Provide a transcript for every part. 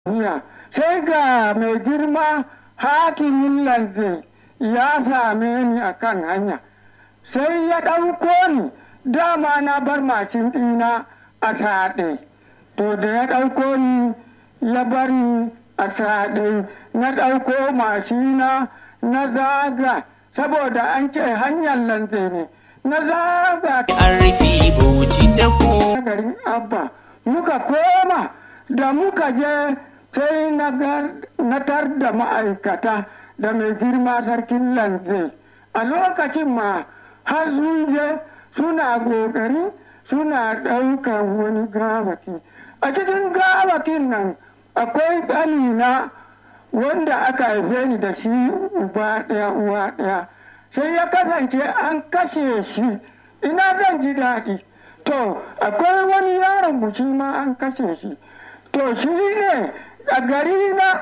sai ga mai girma hakimin lanze ya same ni a kan hanya sai ya ɗauko ni dama na bar mashin ɗina a saɗe to da ya ɗauko ni ya bar ni a saɗe na ɗauko mashina na zaga saboda an ce hanyar lanze ne na zaga an rufe bauchi ta ko garin abba muka koma da muka je sai na tar da ma'aikata da mai girma sarkin lanze a lokacin ma har sun je suna gogari suna ɗaukar wani gawaki a cikin gawakin nan akwai ɗanina wanda aka haife ni da shi uba ɗaya uwa ɗaya sai ya kasance an kashe shi ina zan ji daɗi to akwai wani yaron buci ma an kashe shi to shi ne a gari na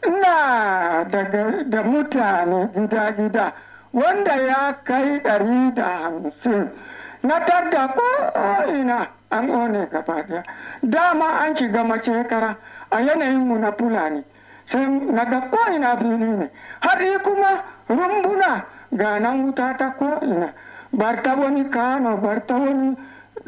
ina da mutane gida-gida wanda ya kai ɗari da hamsin na tadda ko'ina an one gaba daya dama an shiga macekara a yanayinmu na fulani sai na ga ko'ina fili ne har kuma rumbuna ga nan wuta ta ko'ina bar ta wani kano bar ta wani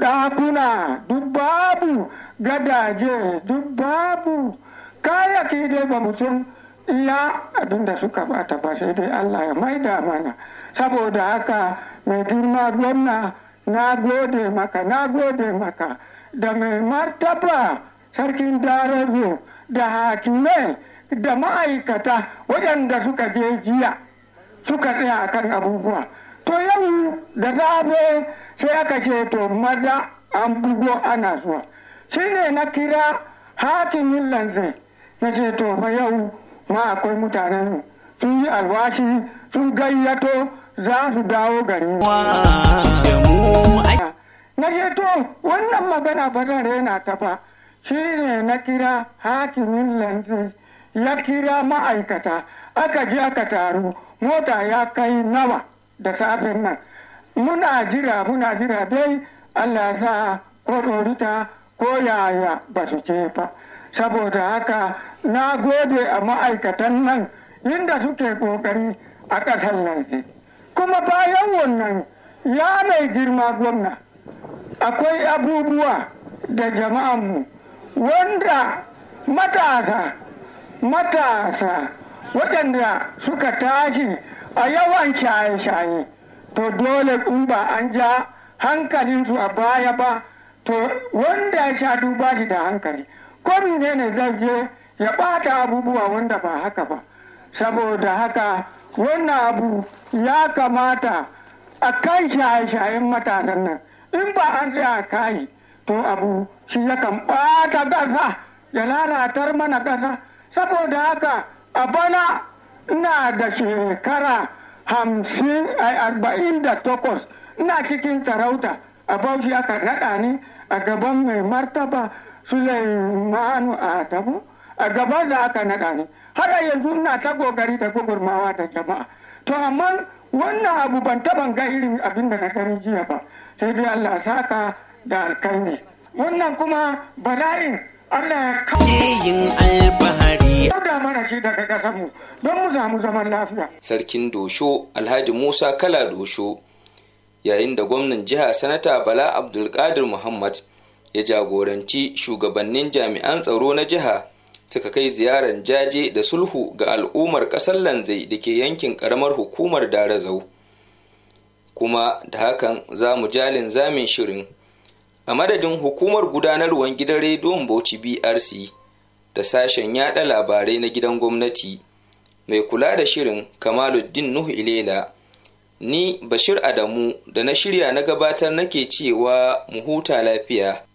ɗakuna duk babu gadaje duk babu kayaki dai ba mu san iya abinda suka bata ba sai dai Allah ya maida mana saboda haka mai girma gwamna na gode maka na gode maka da mai martaba sarkin darazo da hakimai da ma'aikata waɗanda suka je jiya suka tsaya kan abubuwa to yau da safe sai aka ce to maza an bugo ana zuwa shi ne na kira hakimin lanzai na ce to fa yau ma akwai mutanen sun yi alwashi sun gayyato za su dawo gari da mu a na ce to wannan magana ba zan rena ta ba shi ne na kira hakimin lanzai ya kira ma'aikata aka je aka taru mota ya kai nawa da safin nan muna jira muna jira dai allah ya sa ko ɗorita ko yaya ba su ce ba saboda haka na gode a ma'aikatan nan inda suke ƙoƙari a ƙasar nan kuma bayan wannan ya mai girma gwamna akwai abubuwa da jama'anmu wanda matasa matasa waɗanda suka tashi a yawan shaye-shaye to dole in ba an ja hankalinsu a baya ba to wanda ya sha duba shi da hankali ko ne zai je ya ɓata abubuwa wanda ba haka ba saboda haka wannan abu ya kamata a kan shaye-shayen matasan nan in ba an tsaya kayi to abu shi yakan ɓata ƙasa ya lalatar mana ƙasa saboda haka a bana ina da shekara hamsin arba'in da takwas ina cikin sarauta a bauchi aka naɗa ni a gaban mai martaba Sulaimanu Adamu a gaban da aka naɗa ni har yanzu ina ta gogari da gugurmawa da jama'a to amma wannan abu ban taɓa ga irin abin da na gani jiya ba sai dai Allah saka da alkaini wannan kuma bala'in Allah ya kawo yin alfahari da mana shi daga ƙasarmu don mu samu zaman lafiya sarkin dosho alhaji musa kala dosho yayin da gwamnan jiha sanata bala abdulkadir muhammad ya jagoranci shugabannin jami'an tsaro na jiha suka kai ziyarar jaje da sulhu ga al'ummar ƙasar lanzai da ke yankin ƙaramar hukumar darazau kuma da hakan za mu jalin zamin shirin a madadin hukumar gudanarwar gidan rediyon bauchi brc da sashen yada labarai na gidan gwamnati mai kula da shirin kamaluddin nuhu ilela ni bashir adamu da na shirya na gabatar nake cewa mu huta lafiya